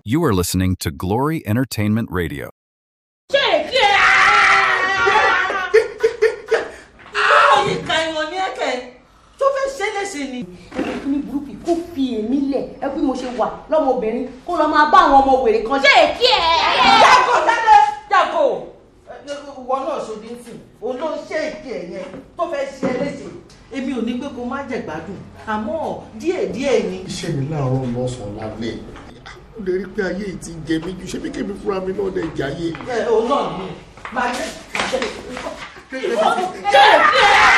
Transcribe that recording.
You are listening to Glory Entertainment Radio. yìí ka ìwọ̀n ní ẹ̀kẹ́ tó fẹ́ ṣe é léṣe ni. ẹgbẹ́ kí ní burúkú kó fi èmi lẹ̀ ẹ bí mo ṣe wà lọ́mọbìnrin kó lọ́ọ́ máa bá àwọn ọmọ wèrè kan ṣe é kí ẹ. jágò jáde jágò ìwọ náà ṣòdì ń sìn òun ló ń ṣe èké ẹ yẹn tó fẹ́ ṣe é léṣe. èmi ò ní pé kó má jẹ gbádùn àmọ́ díẹ̀díẹ̀ ni. iṣẹ́ mi láàárọ̀ lọ́sàn-án lálẹ́ ó lè rí pé ayé yìí ti jẹ mí ju ṣé bí kébí fúnra mi náà lè jayé. ẹ òun náà ni máa jẹ máa jẹ. ṣe é kí ẹ.